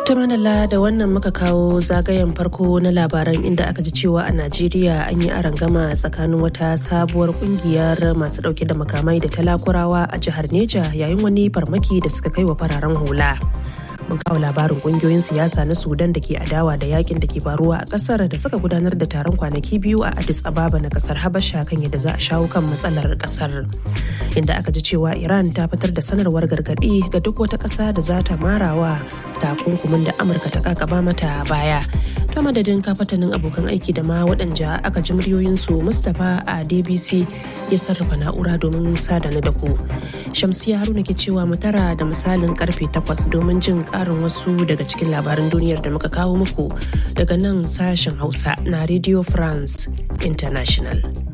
ta manala da wannan muka kawo zagayen farko na labaran inda aka ji cewa a najeriya an yi arangama tsakanin wata sabuwar kungiyar masu dauke da makamai da talakurawa a jihar neja yayin wani farmaki da suka kai wa fararen hula mun kawo labarin kungiyoyin siyasa na sudan da ke adawa da yakin da ke faruwa a kasar da suka gudanar da taron kwanaki biyu a addis ababa na kasar habasha kan yadda za a shawo kan matsalar kasar inda aka ji cewa iran ta fitar da sanarwar gargadi ga duk wata kasa da za ta marawa takunkumin da amurka ta kakaba mata baya ta madadin kafatanin abokan aiki da ma waɗanda aka ji muryoyinsu mustapha a dbc ya sarrafa na'ura domin sadana da ku shamsiya haruna ke cewa mu tara da misalin karfe 8 domin jin karin wasu daga cikin labaran duniyar da muka kawo muku daga nan sashen hausa na radio france international